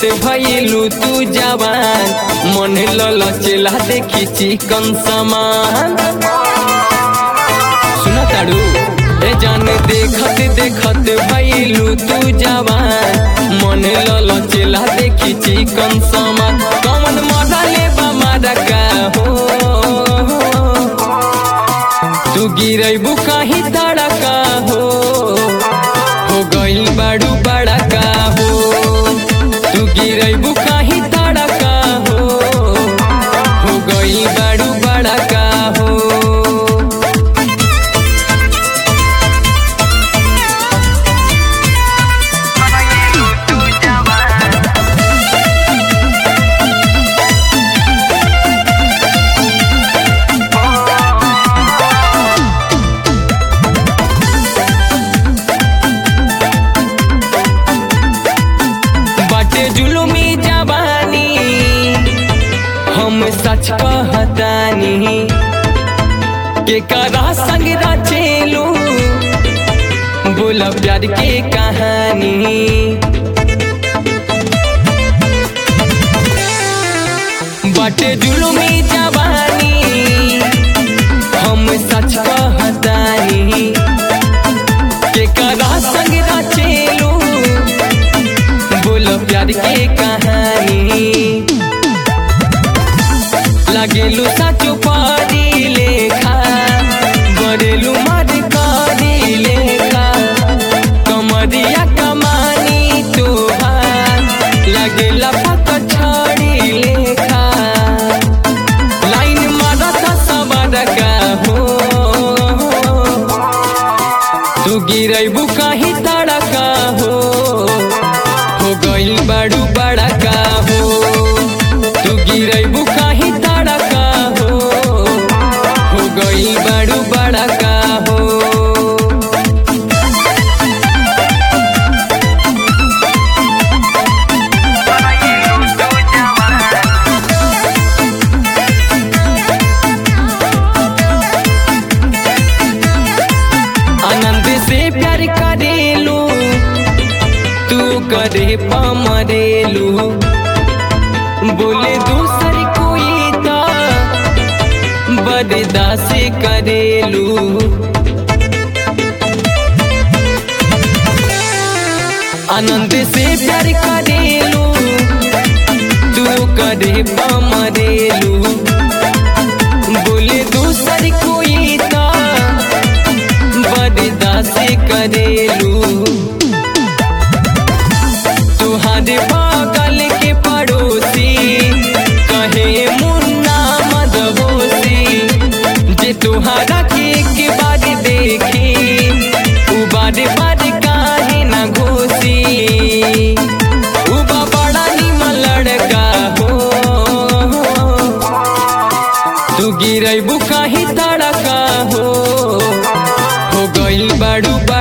भइलू तू जवान मन ललचेला देखी चिकन समान सुना ताड़ू ए जान देखत देखत भइलू तू जवान मन ललचेला देखी चिकन समान कमन मजा लेबा मारा का हो तू गिरैबू कहीं तड़का हो हो गइल बाड़ू बड़ा का हो तू गिरैबू कहीं तड़का हो हो गइल बाड़ू बड़ा का हो बाटे जुलुमी जवानी हम सच कहतानी के करा संग रचेलू बोला प्यार के कहानी बाटे जुलुमी जवानी हम सच कहतानी के करा संग रचेलू बोलो प्यार के कहानी लगेलू साचो पारी लेखा गरेलू मर करी लेखा कमरिया कमानी तोहार लगेला पक छड़ी लेखा लाइन मारता सबर का हो तू गिरैबू कहीं तड़का हो हो गइल बाड़ू बड़ा का हो तू गिरैबू कहीं तड़का हो हो गइल बाड़ू बड़ा का हो आनंद से प्यार करेलू तू करे पमरेलू बोले दूसर कोई तो बददा से करेलू आनंद से प्यार करेलू तू करे पमरेलू बोले दूसर कोई तो बददा से करेलू तुहारे बगल के पड़ोसी कहे मुन्ना मदहोसी जे तुहारा के के बार देखी उ बार बार काहे न घोसी उ बा बड़ा निमन लड़का हो तू गिरैबू कहीं तड़का हो हो गइल बाड़ू